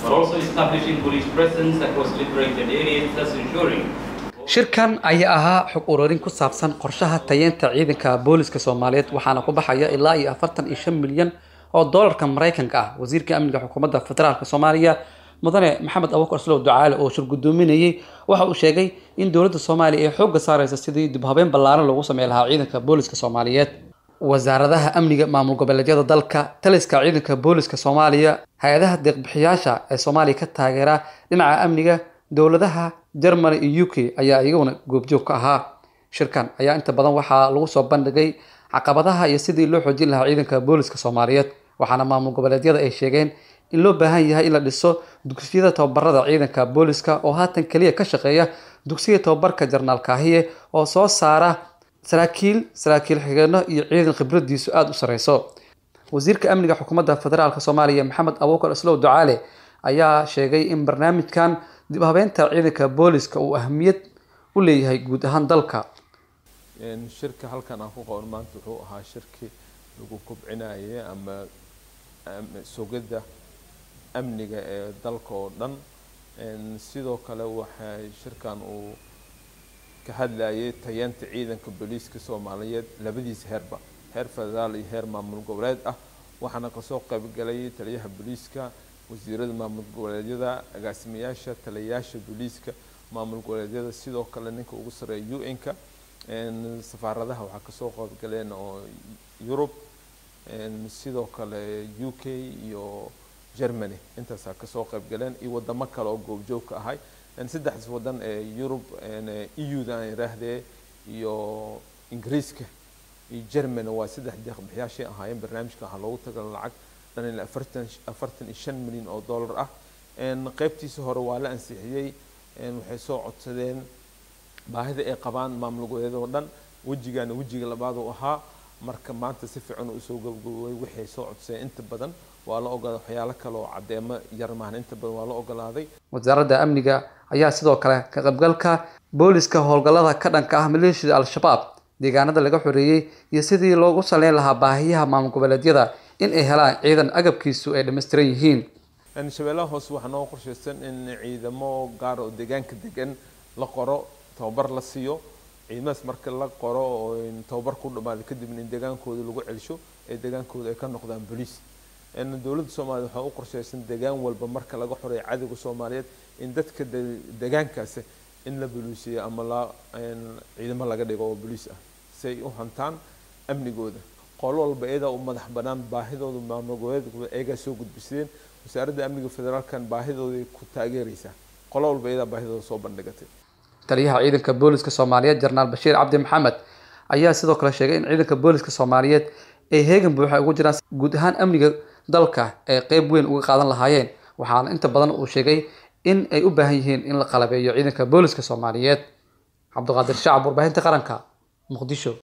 but also establishing police presence across liberated areas, thus ensuring shirkan ayaa ahaa xog ururin ku saabsan qorshaha tayeenta ciidanka booliska soomaaliyeed waxaana ku baxaya ilaa iyo afartan iyo shan milyan oo doolarka maraykanka ah wasiirka amniga xukuumadda federaalk soomaaliya mudane maxamed abubakar slow ducaale oo shir gudoominayay waxa uu sheegay in dowladda soomaaliya ay xoogga saareysa sidii dib habeen ballaaran loogu samey lahaa ciidanka booliska soomaaliyeed wasaaradaha amniga maamul goboleedyada dalka taliska ciidanka booliska soomaaliya hay-adaha deeqbixiyaasha ee soomaaliya ka taageera dhinaca amniga dowladaha germany iyo u k ayaa iyaguna goobjoog ka ahaa shirkan ayaa inta badan waxaa lagu soo bandhigay caqabadaha iyo sidii loo xoojin lahaa ciidanka booliska soomaaliyeed waxaana maamul goboleedyada ay sheegeen in loo baahan yahay in la dhiso dugsiyada tababarada ciidanka booliska oo haatan keliya ka shaqeeya dugsiga tababarka jarnaal kaahiye oo soo saara saraakiil saraakiil xigeenno iyo ciidan khibradiisu aada u sareyso wasiirka amniga xukuumadda federaalk soomaaliya maxamed abubakar islow ducaale ayaa sheegay in barnaamijkan dib habeenta ciidanka booliska uu ahamiyad u leeyahay guud ahaan dalka shirka halkan aan ku qaban maanta wuxuu ahaa shirki lagu kobcinayay ama sugidda amniga ee dalka oo dhan sidoo kale waxay shirkan uu ka hadlayay tayeenta ciidanka booliiska soomaaliyeed labadiisa heerba heer federaal iyo heer maamul goboleed ah waxaana kasoo qaybgalay taliyaha booliiska wasiirada maamul goboleedyada agaasimayaasha taliyayaasha booliiska maamul goboleedyada sidoo kale ninka ugu sareeya un-ka safaaradaha waxaa kasoo qaybgaleen oo yurub sidoo kale u k iyo germany intaasaa kasoo qaybgaleen iyo wadamo kale oo goobjoog ka ahay saddexdaas wadan ee yurub eu-da aan iraahdee iyo ingiriiska iyo germany waa saddex deeqbixiyaashay ahaayeen barnaamijka waxaa loogu tagala lacag dhan ilaa afartan afartan iyo shan milyan oo dollar ah qeybtiisa hore waa la ansixiyey waxay soo codsadeen baahida ay qabaan maamul goboleedyada oo dhan wejigaana wejiga labaad uu ahaa marka maanta si fiican uu soo gabagaboway waxay soo codsadeen inta badan waa la ogolaaday waxyaalo kale oo caddeemo yar maahan inta badan waa la ogolaaday wasaaradda amniga ayaa sidoo kale ka qaybgalka booliska howlgallada ka dhanka ah maleeshiyada al-shabaab deegaanada laga xoreeyey iyo sidii loogu saleyn lahaa baahiyaha maamul goboleedyada in ay helaan ciidan agabkiisu ay dhammaystiran yihiin shabeellaha hoose waxaa noo qorshaysan in ciidamo gaar oo deegaanka degan la qoro tababar la siiyo ciidamadaas marka la qoro oo tababar ku dhamaada kadibna in deegaankooda lagu celsho ee deegaankooda ay ka noqdaan boliis dowladda soomaaliya waxaa u qorshaysan deegaan walba marka laga xoreeyo cadowga soomaaliyeed in dadka deegaankaasi in la boliisiyo ama la ciidamo laga dhigo oo boliis ah si ay u hantaan amnigooda qolo walba iyadaa u madax banaan baahidooda maamul goboleedkooda iyagaa soo gudbisadeen wasaaradda amniga federaalkan baahidooday ku taageeraysaa qolo walba iyadaa baahidooda soo bandhigatay taliyaha ciidanka booliska soomaaliyeed jenaraal bashiir cabdi maxamed ayaa sidoo kale sheegay in ciidanka booliska soomaaliyeed ay heegan buuxa ugu jiraan guud ahaan amniga dalka ay qeyb weyn uga qaadan lahaayeen waxaana inta badan uu sheegay in ay u baahan yihiin in la qalabeeyo ciidanka booliska soomaaliyeed cabdiqaadir shacab warbaahinta qaranka muqdisho